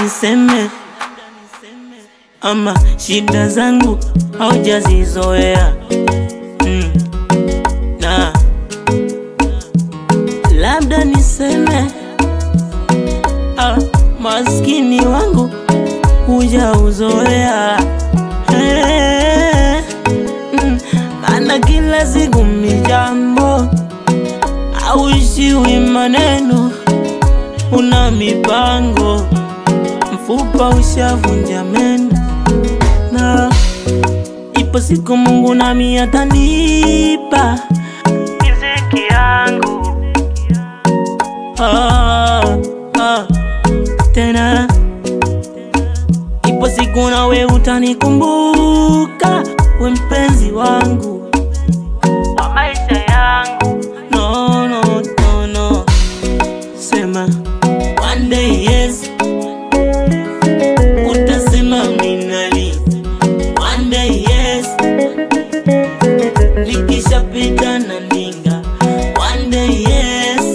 niseme ama shida zangu haujazizoea mm. na labda niseme ah, maskini wangu hujauzoea hey, mm, maana kila siku mijambo auishiwi maneno, una mipango, mfupa ushavunja meno, na ipo siku Mungu nami atanipa riziki yangu ah, ah, tena ipo siku nawe utanikumbuka, we mpenzi wangu wa maisha yangu. No, no, no, no. Sema one day yes, utasema minali. One day yes, nikishapita na ndinga. One day yes,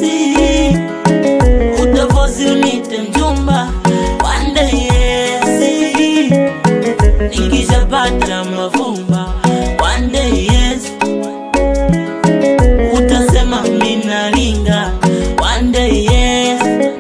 utavozi unite mjumba. One day yes, nikishapata mavumba. One day yes, utasema minalinga. One day yes.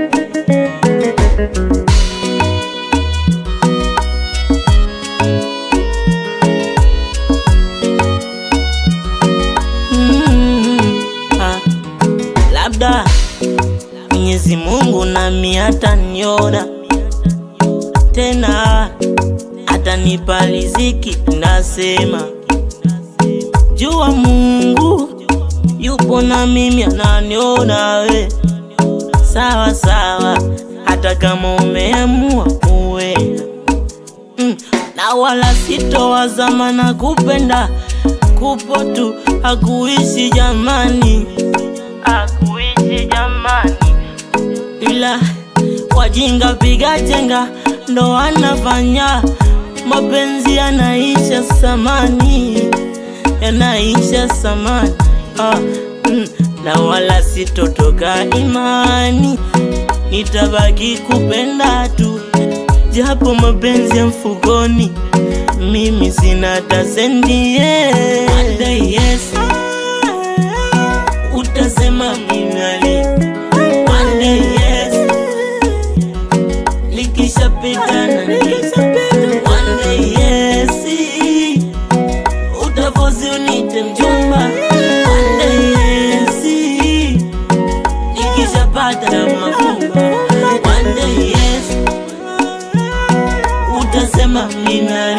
Mm, ah, labda Mwenyezi Mungu nami ataniona tena, atanipa riziki. Nasema jua Mungu yupo na mimi, ananiona we sawa sawa, hata kama umeamua uwe mm, na wala sitowazama na kupenda kupo tu hakuishi jamani, hakuishi jamani, ila wajinga piga chenga ndo wanafanya mapenzi yanaisha samani, yanaisha samani ah, mm, na wala sitotoka imani, nitabaki kupenda tu japo mapenzi ya mfukoni mimi sina hata sendi yeah. One day yes, utasema minali. One day yes, likishapita na nikisha. One day yes, utavozi unite mjumba. One day yes, nikishapata mafumba. One day yes, utasema minali.